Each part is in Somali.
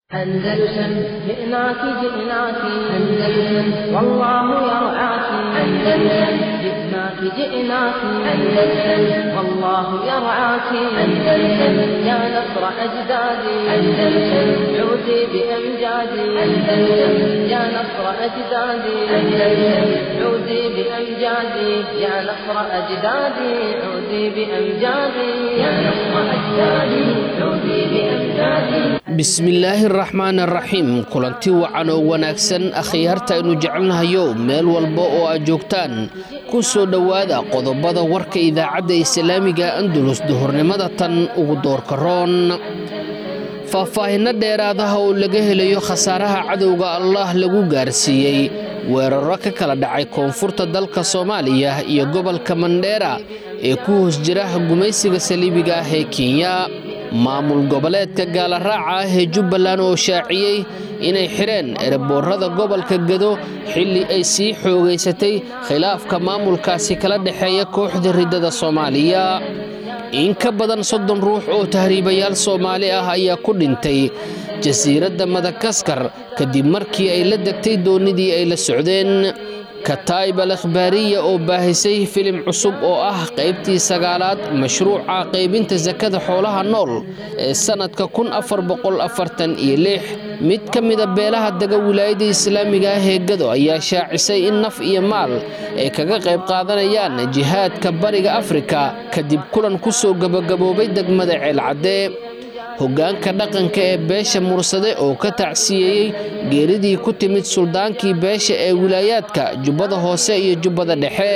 أندلسن جئناك جئناك أندلسن والله يرعاك أندلسن جئناك جئناك أندلسن والله يرعاك أندلسن يا نصر أجدادي أندلسن عودي بأمجادي أندلسن يا نصر أجدادي أندلسن عودي بأمجادي يا نصر أجدادي عودي بأمجادي يا نصر أجدادي عودي بأمجادي bismillaahi araxmaan araxiim kulanti wacan oo wanaagsan akhyaarta aynu jecelnahayo meel walba oo aad joogtaan ku soo dhowaada qodobada warka idaacadda islaamiga andulus duhurnimada tan ugu doorka roon faahfaahinno dheeraadaha oo laga helayo khasaaraha cadowga allah lagu gaarsiiyey weeraro ka kala dhacay koonfurta dalka soomaaliya iyo gobolka mandheera ee ku hoos jira gumaysiga saliibiga ah ee kenya maamul goboleedka gaalaraaca ah ee jubbaland oo shaaciyey inay xidheen ereboorada gobolka gado xilli ay sii xoogaysatay khilaafka maamulkaasi kala dhexeeya kooxda riddada soomaaliya in ka badan soddon ruux oo tahriibayaal soomaali ah ayaa ku dhintay jasiiradda madagaskar kadib markii ay la degtay doonnidii ay la socdeen kataib al akhbaariya oo baahisay filim cusub oo ah qaybtii sagaalaad mashruuca qaybinta sakada xoolaha nool ee sannadka kun afar boqol afartan iyo lix mid ka mida beelaha dega wilaayada islaamiga ah ee gado ayaa shaacisay in naf iyo maal ay kaga qayb qaadanayaan jihaadka bariga afrika kadib kulan ku soo gabagaboobay degmada ceelcadde hoggaanka dhaqanka ee beesha mursade oo ka tacsiyeeyey geeridii ku timid suldaankii beesha ee wilaayaadka jubbada hoose iyo jubbada dhexe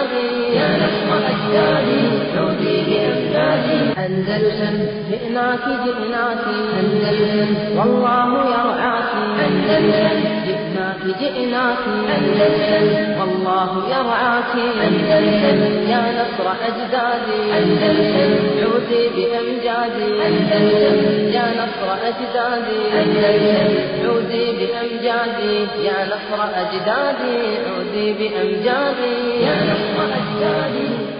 أندلسن جئناك جئناك أندلسن والله يرعاك أندلسن جئناك جئناك أندلسن والله يرعاك أندلسن يا نصر أجدادي أندلسن عودي بأمجادي أندلسن يا نصر أجدادي أندلسن عودي بأمجادي يا نصر أجدادي عودي بأمجادي يا نصر أجدادي عودي بأمجادي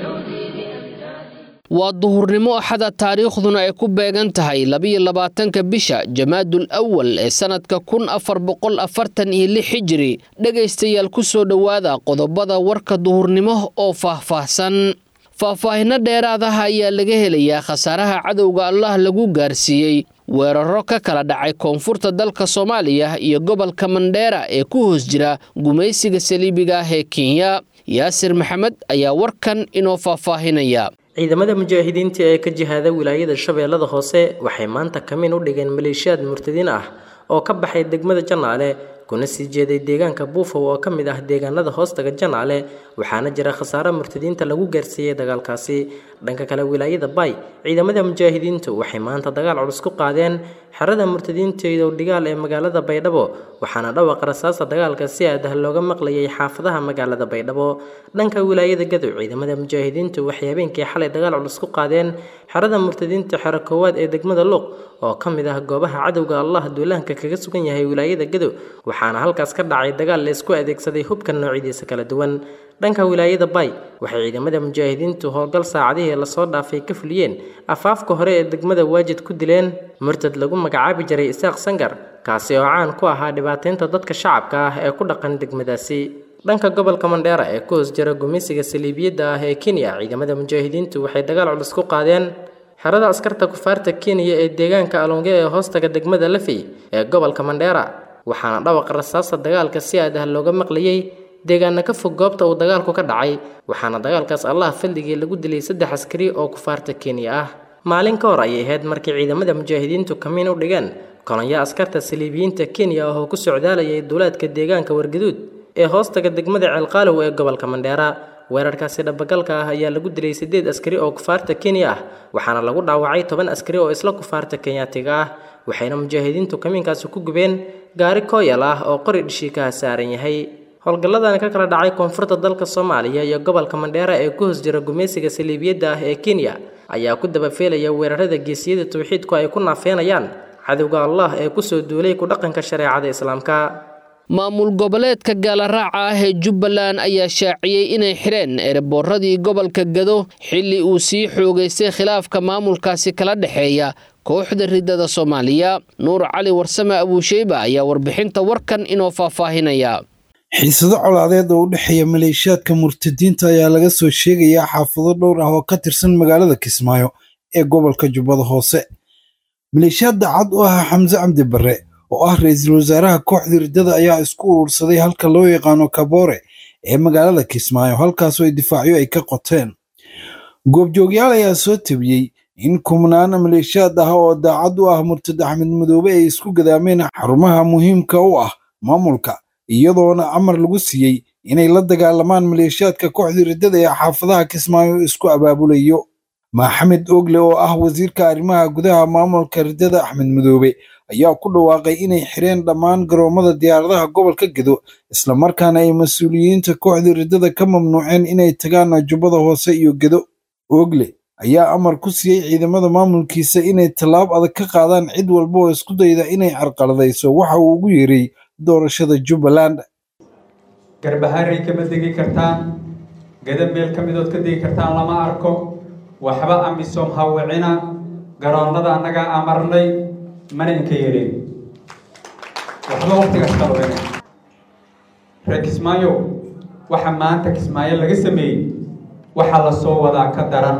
waa duhurnimo axada taariikhduna ay ku beegan tahay labiyo labaatanka bisha jamaadul awal ee sannadka kun afar boqol afartan iyo lix xijiri dhegaystayaal ku soo dhowaada qodobada warka duhurnimo oo faahfaahsan faahfaahinno dheeraadaha ayaa laga helayaa khasaaraha cadowga allah lagu gaarsiiyey weeraro ka kala dhacay koonfurta dalka soomaaliya iyo gobolka mandheera ee ku hoos jira gumaysiga saliibiga ah ee kenya yaasir maxamed ayaa warkan inoo faahfaahinaya ciidamada mujaahidiinta ee ka jihaada wilaayada shabeellada hoose waxay maanta kamin u dhigeen maleeshiyaad murtadiin ah oo ka baxay degmada janaale kuna sii jeeday deegaanka buufow oo ka mid ah deegaanada hoostaga janaale waxaana jira khasaare murtadiinta lagu gaarsiiyey dagaalkaasi dhanka kale wilaayada bay ciidamada mujaahidiintu waxay maanta dagaal culus ku qaadeen xerada murtadiinta dhigaal ee magaalada baydhabo waxaana dhawaqa rasaasta dagaalka si aadah looga maqlayay xaafadaha magaalada baydhabo dhanka wilaayada gadow ciidamada mujaahidiintu waxay habeenkii xalay dagaal culus ku qaadeen xerada murtadiinta xero koowaad ee degmada luuq oo ka mid ah goobaha cadowga allah duulaanka kaga sugan yahay wilaayada gadow waxaana halkaas ka dhacay dagaal la isku adeegsaday hubka noocyadiisa kala duwan dhanka wilaayada bay waxay ciidamada mujaahidiintu howlgal saacadihii lasoo dhaafay ka fuliyeen afaafka hore ee degmada waajid ku dileen murtad lagu magacaabi jiray isaaq sangar kaasi oo caan ku ahaa dhibaataynta dadka shacabka ah ee ku dhaqan degmadaasi dhanka gobolka mandheera ee ku hoos jira gumeysiga saliibiyadda ah ee kenya ciidamada mujaahidiintu waxay dagaal culus ku qaadeen xerada askarta kufaarta kenya ee deegaanka alonge ee hoostaga degmada lafey ee gobolka mandheera waxaana dhawaqa rasaasta dagaalka si aadah looga maqlayey deegaana ka fog goobta uu dagaalku ka dhacay waxaana dagaalkaas allah fadligii lagu dilay saddex askari oo kufaarta kenya ah maalin ka hor ayay ahayd markii ciidamada mujaahidiintu kamiin u dhigeen kolonyo askarta saliibiyiinta kenya oo ku socdaalayay duulaadka deegaanka wargaduud ee hoostaga degmada ceelqaalow ee gobolka mandheera weerarkaasi dhabagalka ah ayaa lagu dilay siddeed askari oo kufaarta kenya ah waxaana lagu dhaawacay toban askari oo isla kufaarta kenyaatiga ah waxayna mujaahidiintu kamiinkaasi ku gubeen gaari kooyal ah oo qori dhishiikaha saaran yahay howlgalladani ka kala dhacay koonfurta dalka soomaaliya iyo gobolka mandheera ee ku hoos jira gumeysiga saliibiyadda ah ee kenya ayaa ku dabafeelaya weerarada geesiyada tawxiidku ay ku naafeenayaan cadowga allah ee kusoo duulay ku dhaqanka shareecada islaamka maamul goboleedka gaalaraaca ah ee jubbaland ayaa shaaciyey inay xidheen ereboorradii gobolka gado xilli uu sii xoogaystay khilaafka maamulkaasi kala dhexeeya kooxda ridada soomaaliya nuur cali warsame abuusheyba ayaa warbixinta warkan inoo faahfaahinaya xiisado colaadeed oo u dhexeeya maleeshiyaadka murtadiinta ayaa laga soo sheegayaa xaafado dhowr ah oo ka tirsan magaalada kismaayo ee gobolka jubbada hoose maleeshiyaad daacad u ahaa xamse cabdi barre oo ah ra-iisul wasaaraha kooxda riddada ayaa isku urursaday halka loo yaqaano kaboore ee magaalada kismaayo halkaasoo ay difaacyo ay ka qoteen goobjoogyaal ayaa soo tabiyey in kumnaan maleeshiyaad ah oo daacad u ah murtad axmed madoobe ay isku gadaameen xarumaha muhiimka u ah maamulka iyadoona amar lagu siiyey inay la dagaalamaan maleeshiyaadka kooxda riddada ee xaafadaha kismaayo isku abaabulayo maxamed ogle oo ah wasiirka arrimaha gudaha maamulka riddada axmed madoobe ayaa ku dhawaaqay inay xireen dhammaan garoomada diyaaradaha gobolka gedo islamarkaana ay mas-uuliyiinta kooxda riddada ka mamnuuceen inay tagaan jubbada hoose iyo gedo ogle ayaa amar ku siiyey ciidamada maamulkiisa inay tallaab adag ka qaadaan cid walba oo isku dayda inay carqaladayso waxa uu ugu yeeray doorashada jubbaland garbaharey kama degi kartaan gada meel ka midood ka degi kartaan lama arko waxba amisom hawicina garoonnada annagaa amarnay mana inka yeelin waxba waqtigaas kalwen reer kismaayo waxa maanta kismaayo laga sameeyey waxaa la soo wadaa ka daran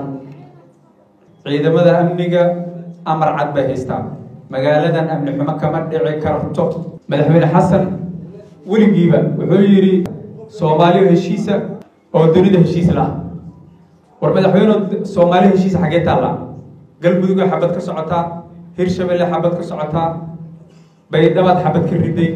ciidamada amniga amar cad bay haystaan magaaladan amni xumo kama dhici karto madaxweyne xasan weligiiba wuxuu yidhi soomaaliyo heshiisa oo dunida heshiis lah war madaxweyne soomaaliyo heshiisa xaggee taallaa galmudugoo xabad ka socotaa hirshabelle xabad ka socotaa baydhabaad xabad ka riday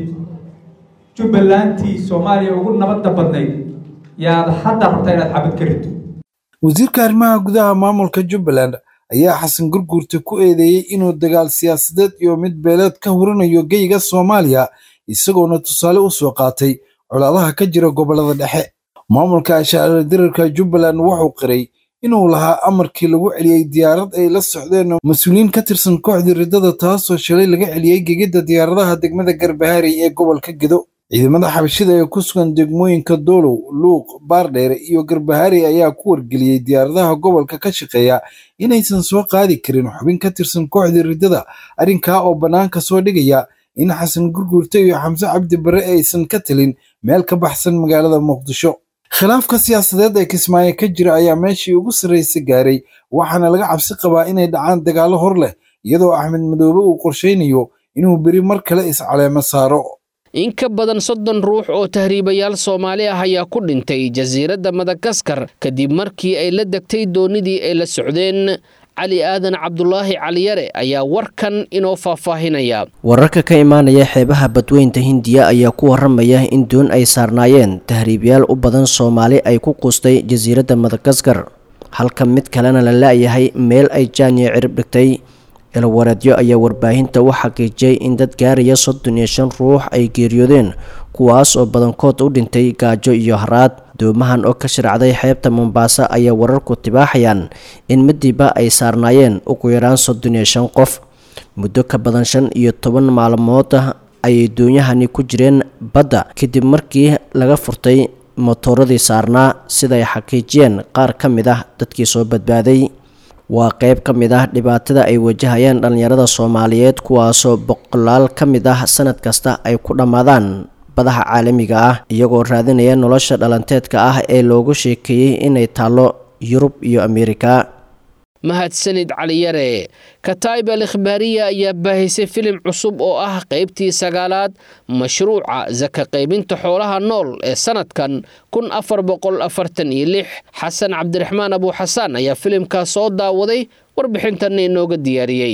jubbalantii soomaaliya ugu nabadda badnayd yaad hadda rabtaa inaad xabad ka riddo wasiirka arrimaha gudaha maamulka jubbaland ayaa xasan gurguurta ku eedeeyey inuu dagaal siyaasadeed iyo mid beeleed ka hurinayo geyga soomaaliya isagoona tusaale u soo qaatay colaadaha ka jira gobollada dhexe maamulka ashaacira dirarka jubbaland wuxuu qiray inuu lahaa amarkii lagu celiyey diyaarad ay la socdeen mas-uuliyiin ka tirsan kooxdii riddada taasoo shalay laga celiyey gegidda diyaaradaha degmada garbaharey ee gobolka gedo ciidamada xabashida ee ku sugan degmooyinka doolow luuq baardheere iyo garbaharey ayaa ku wargeliyey diyaaradaha gobolka ka shaqeeya inaysan soo qaadi karin xubin ka tirsan kooxdii riddada arrinkaa oo bannaanka soo dhigaya in xasan gurguurta iyo xamse cabdi barre aysan ka talin meel ka baxsan magaalada muqdisho khilaafka siyaasadeed ee kismaayo ka jira ayaa meeshii ugu sarraysa gaaray waxaana laga cabsi qabaa inay dhacaan dagaallo hor leh iyadoo axmed madoobe uu qorshaynayo inuu beri mar kale iscaleemo saaro in ka badan soddon ruux oo tahriibayaal soomaali ah ayaa ku dhintay jasiiradda madagaskar kadib markii ay la degtay doonidii ay la socdeen cali aadan cabdulaahi caliyare ayaa warkan inoo faahfaahinaya wararka ka imaanaya xeebaha badweynta hindiya ayaa ku waramaya in doon ay saarnaayeen tahriibyaal u badan soomaali ay ku quustay jasiiradda madagaskar halka mid kalena la la-yahay meel ay jaaniya cirib dhigtay ilwareedyo ayaa warbaahinta u xaqiijiyay in dad gaaraya soddon iyo shan ruux ay geeriyoodeen kuwaas oo badankood u dhintay gaajo iyo haraad doomahan oo ka shiracday xeebta mombaaso ayaa wararku tibaaxayaan in midiba ay saarnaayeen ugu yaraan soddon iyo shan qof muddo ka badan shan iyo toban maalmood ah ayay doonyahani ku jireen badda kadib markii laga furtay motooradii saarnaa sidaay xaqiijiyeen qaar ka mid ah dadkii soo badbaaday waa qayb ka mid ah dhibaatada ay wajahayaan dhallinyarada soomaaliyeed kuwaasoo boqolaal ka mid ah sanad kasta ay ku dhammaadaan badaha caalamiga ah iyagoo raadinaya nolosha dhalanteedka ah ee loogu sheekeeyey inay taallo yurub iyo ameerika mahadsanid caliyare kataib al ikhbaariya ayaa baahisay filim cusub oo ah qaybtii sagaalaad mashruuca saka qaybinta xoolaha nool ee sanadkan kun afar boqol afartan iyo lix xasan cabdiraxmaan abuuxasaan ayaa filimkaas soo daawaday warbixintanna inooga diyaariyey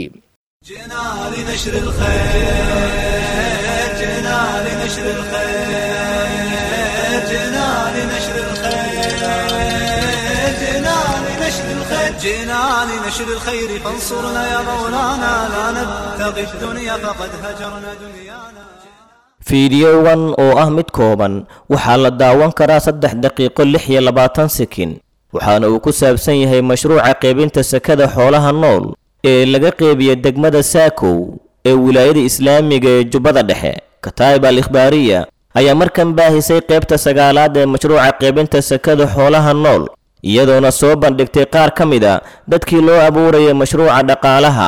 جئنا لنشر الخير فانصرنا يا مولانا لا نبتغي الدنيا فقد هجرنا دنيانا fiidiyowan oo ah mid kooban waxaa la daawan karaa saddex daqiiqo lix iyo labaatan sekin waxaana uu ku saabsan yahay mashruuca qaybinta sakada xoolaha nool ee laga qeybiya degmada saakow ee wilaayada islaamiga ee jubbada dhexe kataib al ikhbaariya ayaa markan baahisay qaybta sagaalaad ee mashruuca qaybinta sakada xoolaha nool iyadoona soo bandhigtay qaar ka mid a dadkii loo abuurayay mashruuca dhaqaalaha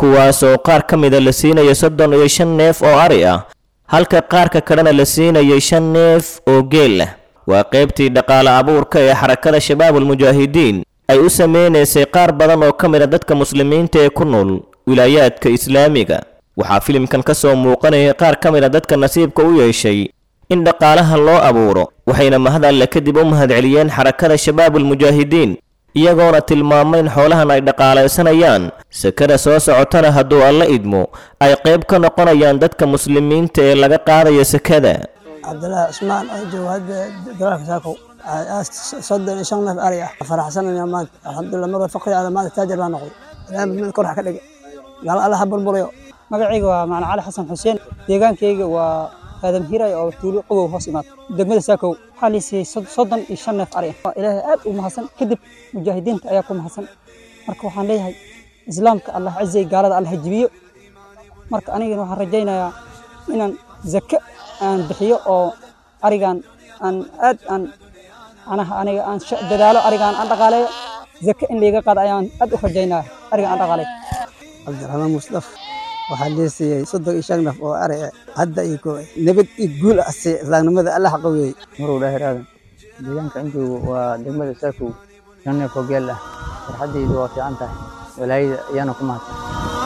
kuwaasoo qaar ka mida la siinayo soddon iyo shan neef oo ari ah halka qaarka kalena la siinayay shan neef oo geel ah waa qaybtii dhaqaale abuurka ee xarakada shabaabulmujaahidiin ay u sameynaysay qaar badan oo ka mid a dadka muslimiinta ee ku nool wilaayaadka islaamiga waxaa filimkan ka soo muuqanayay qaar ka mid a dadka nasiibka u yeeshay in dhaqaalaha loo abuuro waxayna mahad alle kadib u mahadceliyeen xarakada shabaabulmujaahidiin iyagoona tilmaamay in xoolahan ay dhaqaalaysanayaan sekada soo socotana hadduu alla idmo ay qayb ka noqonayaan dadka muslimiinta ee laga qaadayo sekada cabdilaahi cusmaan oo joogo hadda dalaalka saakow soddon iyo shan neef ari ah faraxsanaya maanta alxamdulilah mar faqri ada maanta taajir baa noqday ilaahay mid kor ha ka dhigay gaal alla ha burburayo magacayga waa macna cali xasan xuseen deegaankayga waa aadam hiray oo tuulo qobow hoos imaad degmada saakow waxaa liisiyey soddon iyo shan neef ari ah ilaahay aad u mahadsan kadib mujaahidiinta ayaa ku mahadsan marka waxaan leeyahay islaamka allah cizay gaalada allah jibiyo marka anigana waxaan rajaynayaa inaan zake aan bixiyo oo arigan aan aad aan anaha aniga aan dadaalo arigaan aan dhaqaaleeyo zake in layga qaado ayaan aad u rajaynaya ariga aan dhaqaaleeyo cabdiraxmaan musdaf waxaa liisiyey soddon iyo shan neef oo ari hadda iyo nabad iyo guul asay islaamnimada alla xaqaweeyey marow dhaahir aadan deegaanka inkaygu waa degmada saakow shan neef oo geel ah farxaddaydu waa fiican tahay walaayada ayaana ku mahadsan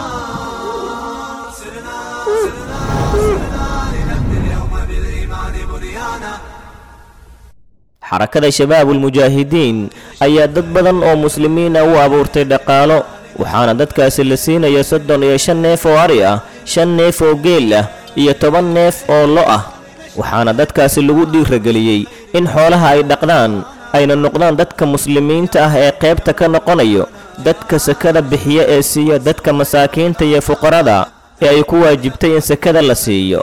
xarakada shabaabulmujaahidiin ayaa dad badan oo muslimiina u abuurtay dhaqaalo waxaana dadkaasi la siinaya soddon iyo shan neef oo ari ah shan neef oo geel ah iyo toban neef oo lo ah waxaana dadkaasi lagu dhiirageliyey in xoolaha ay dhaqdaan ayna noqdaan dadka muslimiinta ah ee qaybta ka noqonayo dadka sakada bixiya ee siiya dadka masaakiinta iyo fuqarada ee ay ku waajibtay in sakada la siiyo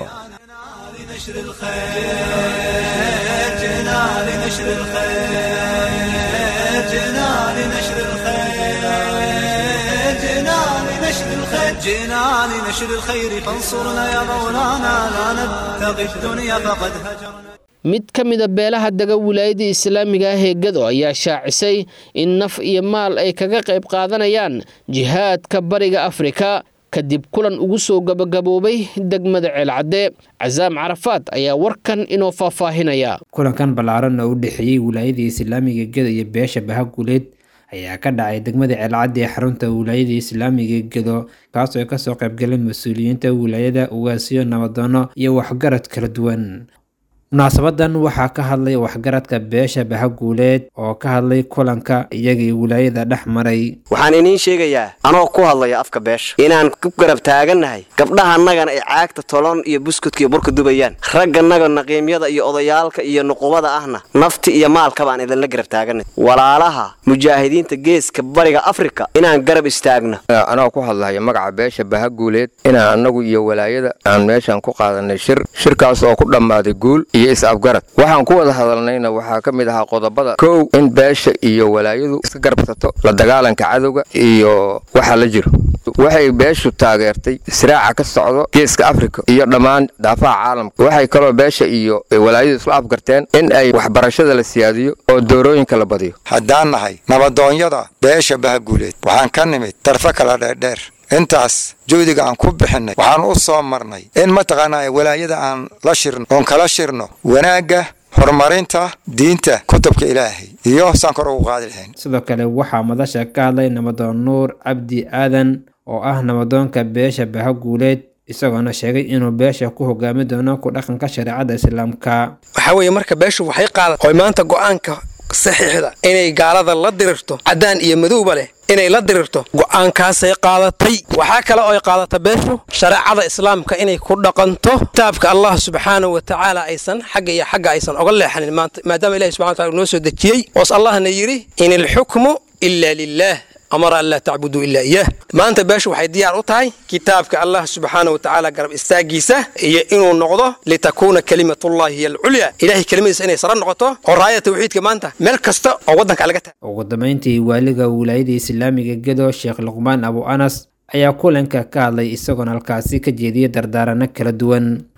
جئنا لنشر الخير فانصرنا يا مولانا لا نبتغي الدنيا فقد هجرنا mid ka mida beelaha dega wilaayada islaamiga ah ee gado ayaa shaacisay in naf iyo maal ay kaga qayb qaadanayaan jihaadka bariga afrika kadib kulan ugu soo gabagaboobay degmada ceelcadde casaam carafaad ayaa warkan inoo faahfaahinaya kulankan ballaaran oo u dhexeeyey wilaayada islaamiga gado iyo beesha bahaguleed ayaa ka dhacay degmada ceelcadde ee xarunta wilaayada islaamiga gedo kaasoo ay kasoo qaybgaleen mas-uuliyiinta wilaayada ugaasiyo nabadoono iyo waxgarad kala duwan munaasabadan waxaa ka hadlay waxgaradka beesha bahaguuleed oo ka hadlay kulanka iyagii wilaayada dhex maray waxaan iniin sheegayaa anoo ku hadlaya afka beesha inaan ku garab taagannahay gabdhahanagana ay caagta tolon iyo buskudka iyo burka dubayaan ragganaga naqiimyada iyo odayaalka iyo nuqubada ahna nafti iyo maalkaba aan idinla garab taaganay walaalaha mujaahidiinta geeska bariga afrika inaan garab istaagno anoo ku hadlaya magaca beesha bahaguuleed inaan annagu iyo walaayada aan meeshan ku qaadanay shir shirkaas oo ku dhammaaday guul iyo is-afgarad waxaan ku wada hadalnayna waxaa ka mid ahaa qodobada kow in beesha iyo walaayadu iska garbsato la dagaalanka cadowga iyo waxa la jiro waxay beeshu taageertay siraaca ka socdo geeska afrika iyo dhammaan daafaha caalamka waxay kaloo beesha iyo walaayadu isla afgarteen in ay waxbarashada la siyaadiyo oo doorooyinka la badiyo haddaan nahay nabadoonyada beesha bahaguuleed waxaan ka nimid darfo kala dheerdheer intaas juhdiga aan ku bixinnay waxaan u soo marnay in mataqaanaa walaayada aan la shirno oon kala shirno wanaagga horumarinta diinta kutubka ilaahay iyo saan kor ugu qaadi lahayn sidoo kale waxaa madasha ka hadlay nabadoon nuur cabdi aadan oo ah nabadoonka beesha bahaguuleed isagoona sheegay inuu beesha ku hogaami doono ku dhaqanka shareecada islaamka waxaa weeye marka beeshu waxay qaadan oy maanta go'aanka saxiixda inay gaalada la dirirto caddaan iyo madowba leh inay la dirirto go'aankaasay qaadatay waxaa kale oo ay qaadata beeshu shareecada islaamka inay ku dhaqanto kitaabka allah subxaanahu wa tacaala aysan xagga iyo xagga aysan oga leexanin maadaama ilahi subxana wataala noo soo dejiyey oos allahna yidhi in ilxukmu ila lilah amara an laa tacbuduu ilaa iyaah maanta beeshu waxay diyaar u tahay kitaabka allah subxaana wa tacaala garab istaagiisa iyo inuu noqdo litakuuna kalimatullahi hiya alculya ilahay kelimadiisa inay sara noqoto oo raaya tawxiidka maanta meel kasta oo waddanka laga tahay ugu dambeyntii waaliga wilaayada islaamiga gedo sheekh luqmaan abu anas ayaa kulanka ka hadlay isagoona halkaasi ka jeediyay dardaarano kala duwan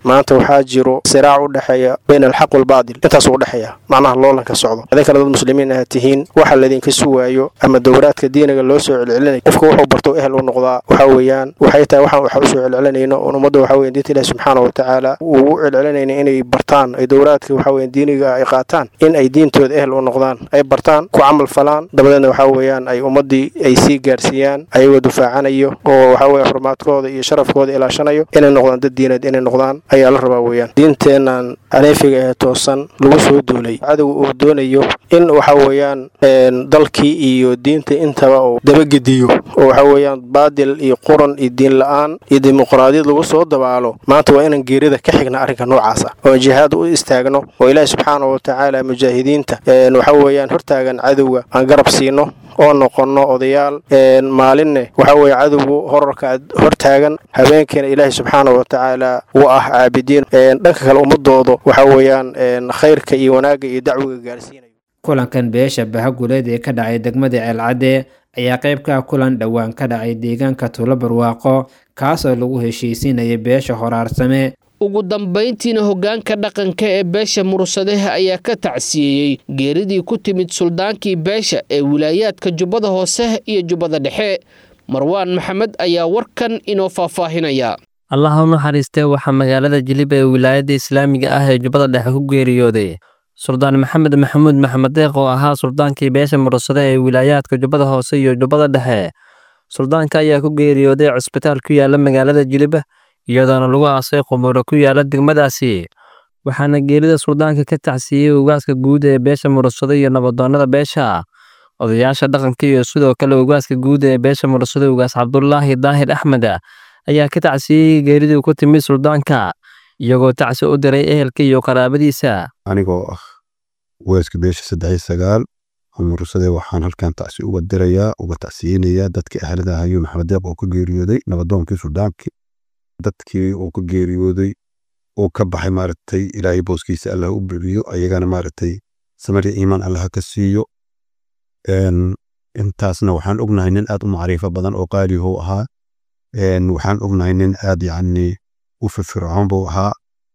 maanta waxaa jiro siraac u dhexeeya bayna alxaq walbaadil intaasuu u dhexeeya macnaha loolanka socdo idinkana dad muslimiin aad tihiin waxa laydinka sugaayo ama dowraadka diiniga loo soo celcelinaya qofka wuxuu barto ehel u noqdaa waxa weeyaan waxay tahay waxaan waxa usoo celcelinayno oon ummadda waxa weyan diinta ilahi subxaana wa tacaala uu u celcelinayna inay bartaan ay dowraadka waxa weyan diiniga ay qaataan in ay diintooda ehel u noqdaan ay bartaan ku camal falaan dabadeedna waxa weeyaan ay ummaddii ay sii gaarsiiyaan ayagoo dufaacanayo oo waxa weeye xurmaadkooda iyo sharafkooda ilaashanayo inay noqdaan dad diineed inay noqdaan ayaa la rabaa weeyaan diinteennan aneefiga ee toosan lagu soo duulay cadowga uu doonayo in waxa weeyaan dalkii iyo diinta intaba uu dabagediyo oo waxa weeyaan baadil iyo quran iyo diin la-aan iyo dimuqraadiyad lagu soo dabaalo maanta waa inaan geerida ka xigna arrinka noocaasa oo jihaad u istaagno oo ilaahi subxaana wa tacaala mujaahidiinta waxa weeyaan hortaagan cadowga aan garab siino oo noqonno odayaal maalinne waxa weeye cadowgu horarka hortaagan habeenkiina ilaahi subxaana wa tacaala u ah caabidiin dhanka kale ummadooda waxa weeyaan khayrka iyo wanaagga iyo dacwiga gaarsiinayo kulankan beesha bahaguleed ee ka dhacay degmada ceelcadde ayaa qayb ka ah kulan dhowaan ka dhacay deegaanka tuulo barwaaqo kaasoo lagu heshiisiinayay beesha horaarsame ugu dambayntiina hoggaanka dhaqanka ee beesha mursadeha ayaa ka tacsiyeeyey geeridii ku timid suldaankii beesha ee wilaayaadka jubbada hoose iyo jubbada dhexe marwaan maxamed ayaa warkan inoo faahfaahinaya allah u naxariistee waxaa magaalada jilib ee wilaayadda islaamiga ah ee jubbada dhexe ku geeriyooday suldaan maxamed maxamuud maxamed deeq oo ahaa suldaankii beesha mursade ee wilaayaadka jubbada hoose iyo jubbada dhexe suldaanka ayaa ku geeriyooday cusbitaal ku yaala magaalada jilib iyadoona lagu aasay quburo ku yaala degmadaasi waxaana geerida suldaanka ka tacsiiyey ugaaska guud ee beesha mursado iyo nabadoonnada beesha odayaasha dhaqanka iyo sidoo kale ugaaska guud ee beesha mursado ugaas cabdulaahi daahir axmed ayaa ka tacsiiyey geeridii ku timid suldaanka iyagoo tacsi u diray ehelka iyo qaraabadiisa anigoo ah ugaaska beesha saddex sagaal mursade waxaan halkan tacsi uga dirayaa uga tacsiyeynayaa dadkii ahlada ahayo maxamed deeq oo ka geeriyooday nabadoonkii suldaankii dadkii uu ka geeriyooday uu ka baxay maaragtay ilaahay booskiisa allah u bixiyo ayagana maaragtay samariya iimaan allah ka siiyo intaasna waxaan ognahay nin aad u macriifo badan oo qaalihu ahaa waxaan ognahay nin aad yacni u firfircoon buu ahaa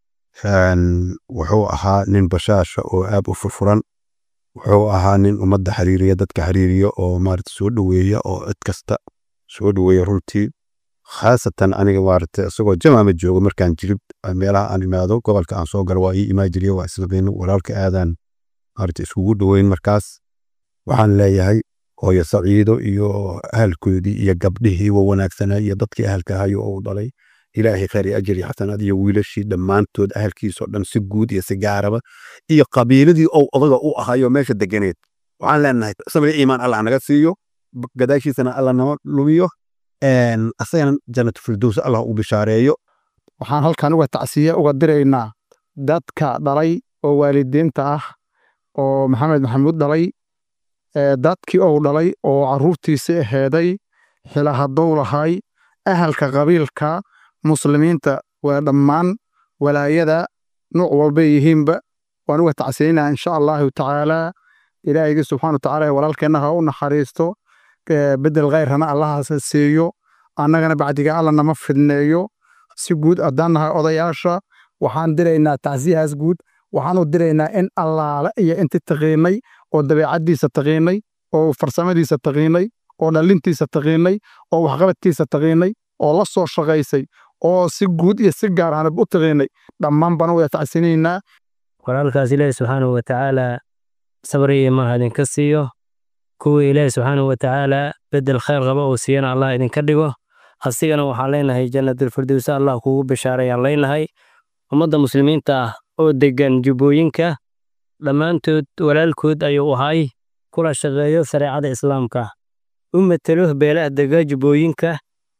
wuxuu ahaa nin bashaasha oo aad u furfuran wuxuu ahaa nin ummadda xiriiriya dadka xiriiriya oo maaragta soo dhoweeya oo cid kasta soo dhoweeya runtii khaasatan aniga maaragtay isagoo jamaama joogo markaan jirib meelaha aan imaado gobolka aan soo galo waa ii imaa jiriya waa islabayno walaalka aadaan maaragtay iskugu dhoweyn markaas waxaan leeyahay hooyo saciido iyo ahalkoodii iyo gabdhihii wa wanaagsanaa iyo dadkii ahalka ahayo oo u dhalay ilaahay khayr iyo ajir iyo xasanaad iyo wiilashii dhammaantood ahalkiisoo dhan si guud iyo si gaaraba iyo qabiiladii ou odaga u ahayo meesha deganeed waxaan leenahay samri iimaan allah naga siiyo gadaashiisana allah nama lumiyo asagana jannatu firdows allah u bishaareeyo waxaan halkan uga tacsiye uga diraynaa dadka dhalay oo waalidiinta ah oo maxamed maxamuud dhalay dadkii ou dhalay oo caruurtiisi aheeday xila haddou lahay ahalka qabiilka muslimiinta waa dhammaan walaayada nuuc walbay yihiinba waan uga tacsiyeynaa insha allahu tacaalaa ilaahaygi subxana watacaala walaalkeenna ha u naxariisto bedel khayrana allahaasa siiyo annagana bacdiga alla nama fidneeyo si guud haddaan nahay odayaasha waxaan diraynaa tacsiyahaas guud waxaan u diraynaa in allaale iyo inti taqiinay oo dabeecaddiisa taqiinay oo farsamadiisa taqiinay oo dhallintiisa taqiinay oo waxqabadkiisa taqiinay oo la soo shaqaysay oo si guud iyo si gaar ahanba u taqiinay dhammaan baan wada tacsinaynaa walaalkaas ilaahi subxaanahu watacaala sabri iyo maaha idinka siiyo kuwii ilaahi subxaanahu watacaala bedel khayr qaba oo siiyana allah idinka dhigo asigana waxaan leenahay jannatulfirdowsa allah kugu bishaarayaan leenahay ummadda muslimiinta ah oo degan jubbooyinka dhammaantood walaalkood ayuu ahay kula shaqeeyo shareecada islaamka u matelo beelaha dega jubbooyinka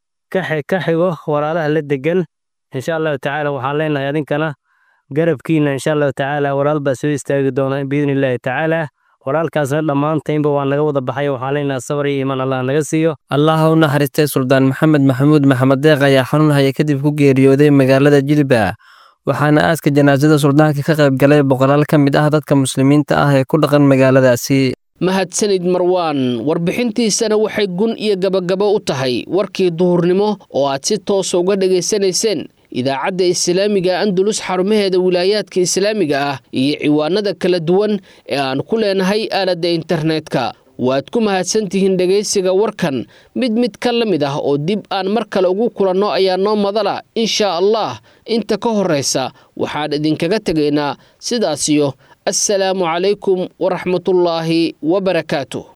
ka xigo walaalaha la degan insha allahu tacaala waxaan leenahay adinkana garabkiina insha allahu tacaala walaal baa soo istaagi doona biidni illaahi tacaala walaalkaasna dhammaantaynba waa naga wada baxay waxaan leenahay sabar iyo iimaan allah naga siiyo allah u naxariistay suldaan maxamed maxamuud maxamed deeq ayaa xanuun haya kadib ku geeriyooday magaalada jilba waxaana aaska janaasada suldaanka ka qayb galay boqolaal ka mid ah dadka muslimiinta ah ee ku dhaqan magaaladaasi mahadsanid marwaan warbixintiisana waxay gun iyo gabagabo u tahay warkii duhurnimo oo aad si toosa uga dhegaysanayseen idaacadda islaamiga andalus xarumaheeda wilaayaadka islaamiga ah iyo ciwaanada kala duwan ee aan ku leenahay aaladda internetka waad ku mahadsantihiin dhegaysiga warkan mid mid ka la mid ah oo dib aan mar kale ugu kulanno ayaa noo madala inshaa allah inta ka horraysa waxaan idinkaga tegaynaa sidaasiyo assalaamu calaykum waraxmatullaahi wabarakaatu